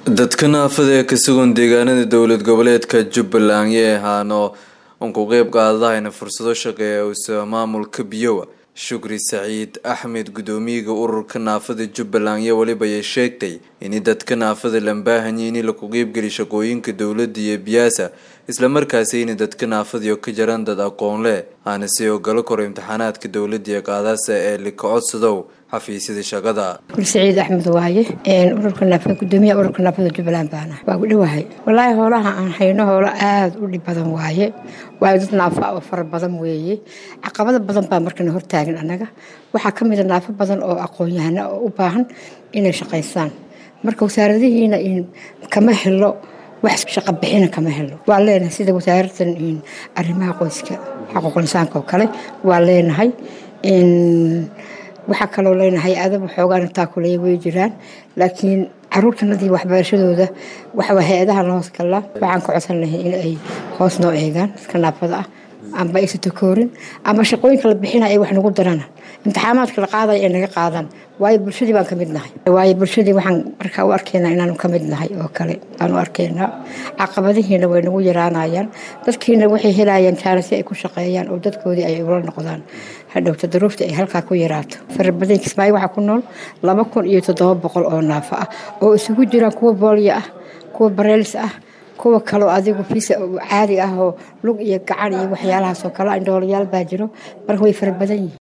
dadka naafada ee ka sugan deegaanada dowlad goboleedka jubbaland yee ahaano uun ku qeyb qaadahayna fursado shaqeeya usa maamulka biyowa shukri saciid axmed gudoomiyaga ururka naafada jubbaland iyo weliba ay sheegtay in dadka naafada lambaahanyi in laku qeybgeli shaqooyinka dowladda iyo biyaasa islamarkaasi in dadka naafadiyo ka jaran dad aqoon leh aana si oo galo koro imtixaanaadka dowladda iyo qaadaasa ee lika codsadow xafiisyada shaqada saciid axmed waaye ururka naafada gudoomiyaha ururka naafada jubbaland baana waa u dhowahay walaahi hoolaha aan hayno hoolo aada u dhib badan waaye waayo dad naafa oo fara badan weeye caqabada badan baa markana hortaagan annaga waxaa ka mid a naafo badan oo aqoon-yahana oo u baahan inay shaqaystaan marka wasaaradihiina kama helo wax shaqo bixina kama helo waa leenahay sida wasaaradan arrimaha qoyska xaquuq insaanka oo kale waa leenahay waxaa kaloo leenahay adab xoogaan intaa kuleya way jiraan laakiin caruurtanadii waxbarashadooda waxaa hay-adaha la hoos galaa waxaan ka codsan lahay in ay hoos noo eegaan dadka naafada ah amba aysa takoorin ama shaqooyinka la bixina ay wax nagu daraan imtixaamaadka la qaadaya ay naga qaadaan waayo bulshadii baan ka mid nahay waayo bulshadii waxaan markaa u arkaynaa inaanu ka mid nahay oo kale aan u arkaynaa caqabadihiina way nagu yaraanayaan dadkiina waxay helayaan jaalasi ay ku shaqeeyaan oo dadkoodii ay ula noqdaan hadhowta daruufta ay halkaa ku yaraato farabadan kismaayo waxaa ku nool laba kun iyo toddoba boqol oo naafo ah oo isugu jiraan kuwa boolya ah kuwa bareelis ah kuwa kaloo adigu fiisa caadi ah oo lug iyo gacan iyo waxyaalahaasoo kale indhoolayaal baa jiro marka way fara badan yihiin